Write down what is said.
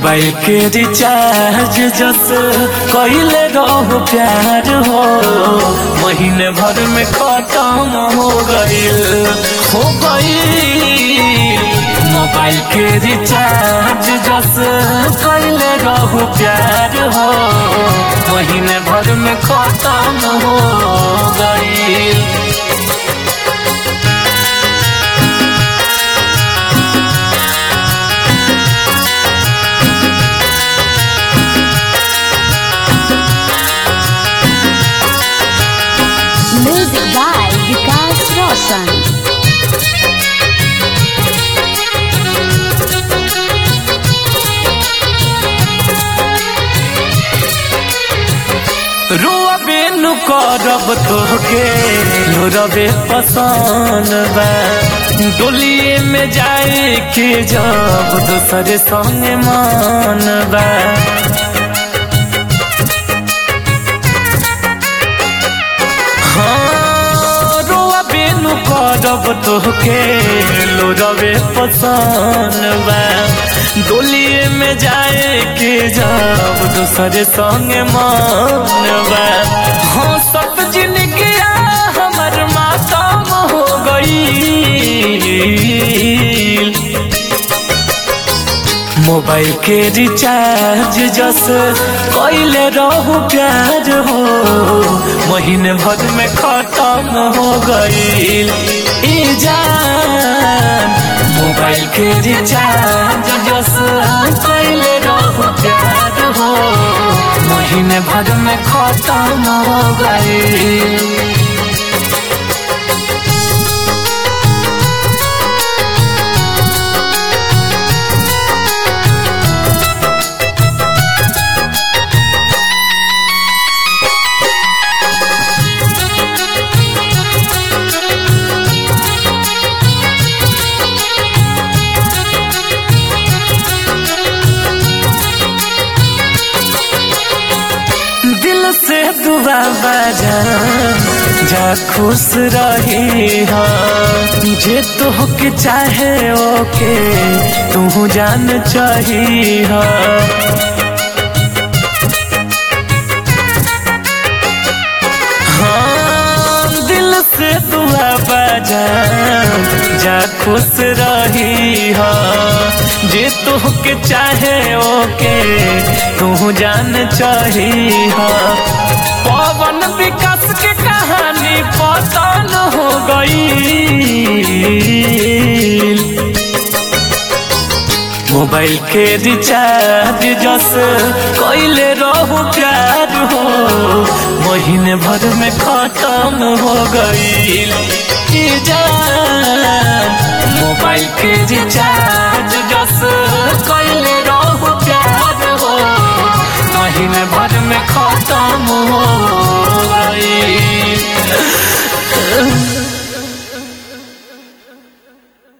Mobile के recharge जस कइले रहो प्यार हो महीने भर में खत्म हो गईल हो गईल मोबाइल के रिचार्ज जस कइले रहो प्यार हो महीने भर में खत्म हो गईल Music by Vikas Roshan. रोबे नु करब तोहके रबे पसंद बा डोलिए में जाए के जब दूसरे संग मान बा हाँ, रोबे नु करब तोहके रबे पसंद बा डोलिए में जाए के जब दूसरे संग मान बा हाँ सब जिंदगी हमर मातम हो गई मोबाइल के रिचार्ज जस कइले रहू प्यार हो महीने भर में खत्म हो गईल ई जान मोबाइल के रिचार्ज जस कइले रहू प्यार हो महीने भर में खत्म हो गईल दिल से दुआ बजा जा खुश रही हा जे तोहके चाहे ओके तू जान चाही हा हाँ, दिल से दुआ बजा जा खुश रही हा जे तोहके चाहे ओके तू जान चाही हा पवन विकास के कहानी पतन हो गई मोबाइल के रिचार्ज जस कइले रहू प्यार हो महीने भर में खत्म हो गईल ई जान मोबाइल के रिचार्ज जस